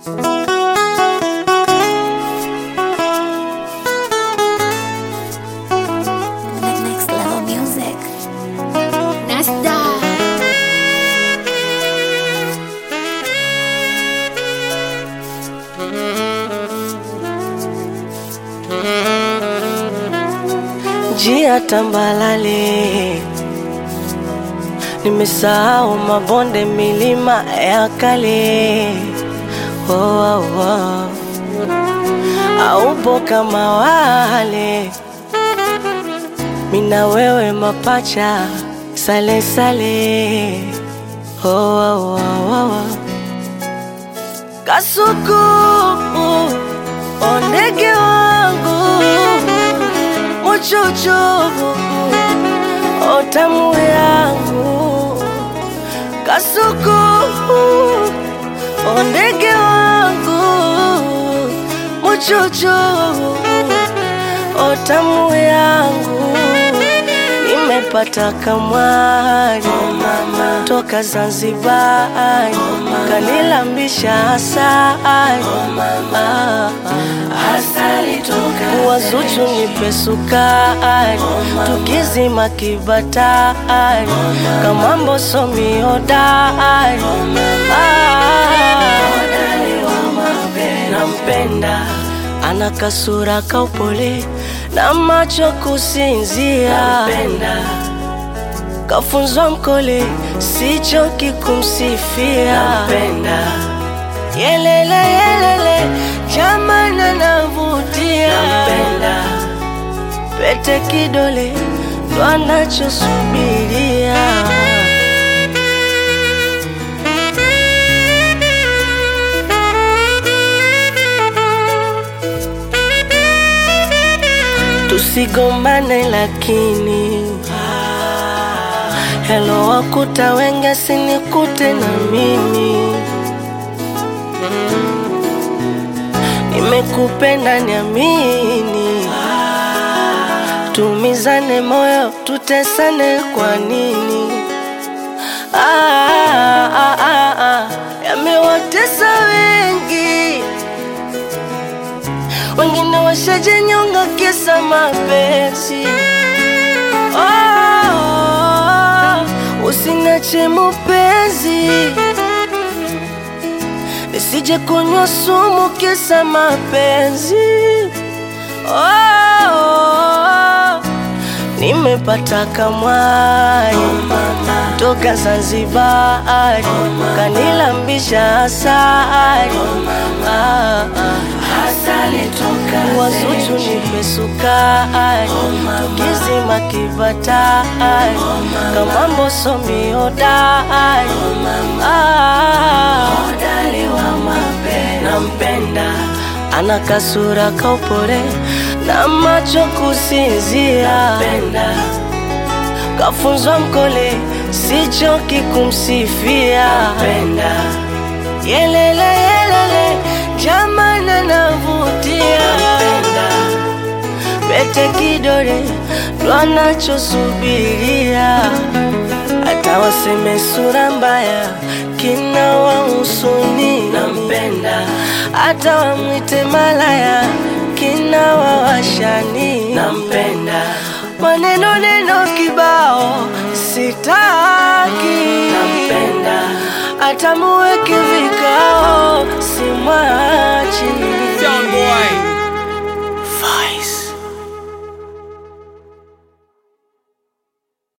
Next level music. Nasta. njia tambalale, nimesahau mabonde, milima ya kale. Oh, oh, oh. Aupo kama wale, mina wewe mapacha, sale sale. Oh, oh, oh, oh. Kasuku, ondege wangu muchuchu otamu yangu kasuku ondege wangu muchuchu otamu yangu nimepata kamwari toka Zanzibari kanilambisha asali wazuchu nipe sukari tukizima kibatari kamambo somi hodari nampenda ana kasura kaupole na macho kusinzia kafunzwa mkole sichoki kumsifia yelele yelele jamana navutia pete kidole ndo anachosubiria tusigombane lakini helo wakuta wenge sinikute na mimi nimekupenda niamini tumizane moyo tutesane kwa nini ah, ah, ah, ah. yamewatesa wengi wengine washajenyonga kisa mapenzi oh, usinache mupenzi nisije kunywa sumu kisa mapenzi oh, nimepata kamwari toka Zanzibari kanilambisha asali ah, ah. wazuchu nipe sukari tukizima kibatari kamambo somi hodari ah, nampenda ana kasura kaupole na macho kusinzia kafunzwa mkole sichoki kumsifia yelele yelele jamana navutia pete kidole ndo anachosubiria hata waseme sura mbaya kina wahusuni nampenda hata wamwite malaya kina wawashani nampenda maneno neno kibao sitaki nampenda hata muweke vika